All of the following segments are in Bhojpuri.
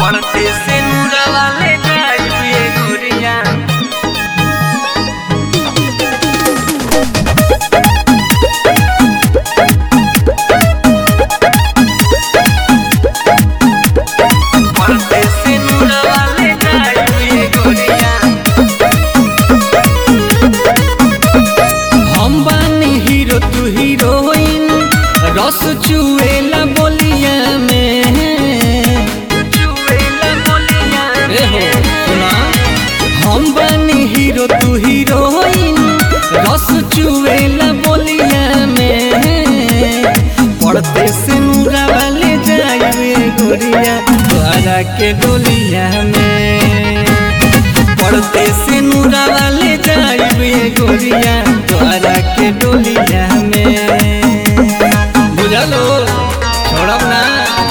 पड़ते से नूरा वाले जाइए गोरिया पड़ते से नूरा वाले जाइए गोरिया हम बानी हीरो तू हीरोइन रस चुएला बोलिया में चुएला बोलिया ए हो सुना हम बानी हीरो तू हीरोइन रस चुएला बोलिया में पड़ते से नूरा वाले जाए गोरिया द्वारा के डोलिया में पड़ते से नूरा वाले जाए गोरिया द्वारा के डोलिया में बुझलो छोड़ब ना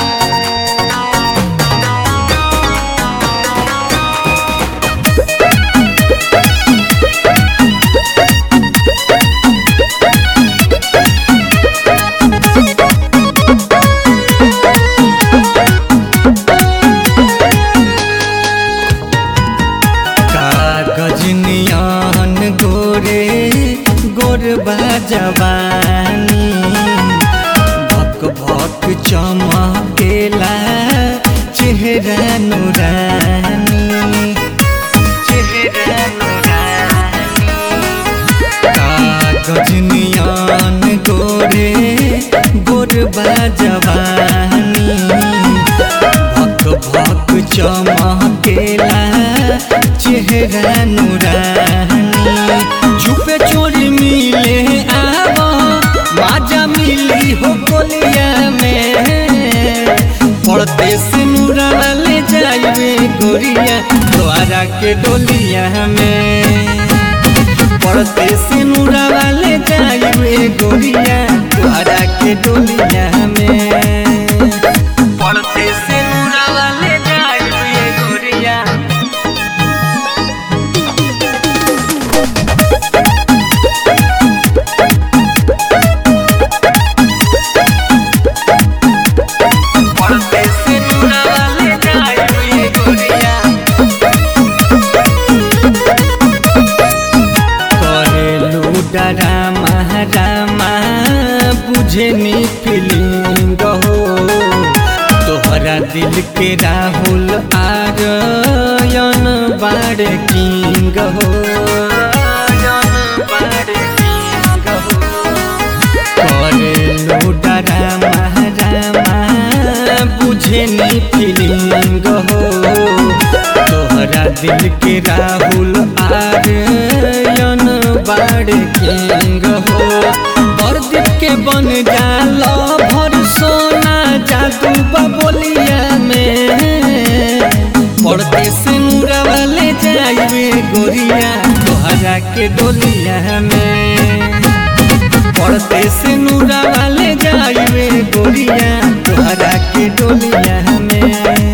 कागज नियन गोरे गोरबा जवानी भक भक चमकेला चेहरा नुरानी चेहरा नूरानी कागज नियन गोरे गोरबा जवानी भक भक चमकेला चेहरा नुरानी छुपे चोरी मिले आव माजा मिली हो कोलिया में पड़ते से नूरा वाले जाइए गोरिया द्वारा के डोलिया में पड़ते से नूरा वाले जाइए गोरिया द्वारा के डोलिया में पड़ते से नूरा वाले जाइए गोरिया पड़ते से नूरा वाले जाइए गोरिया करेलू डरामा रामा बुझे नी फीलिंग हो तोहरा दिल के राहुल आरयन बाड़ किंग हो करेलू डरामा रामा बुझे नी फीलिंग हो तोहरा दिल के राहुल आर्यन बाड़ किंग हो बरदीप के बन जाल भर सोना जादू बबोलिया में पड़ते से नूरा वाले जाइए गोरिया तोहरा के डोलिया में पड़ते से नूरा वाले जाइए गोरिया तोहरा के डोलिया में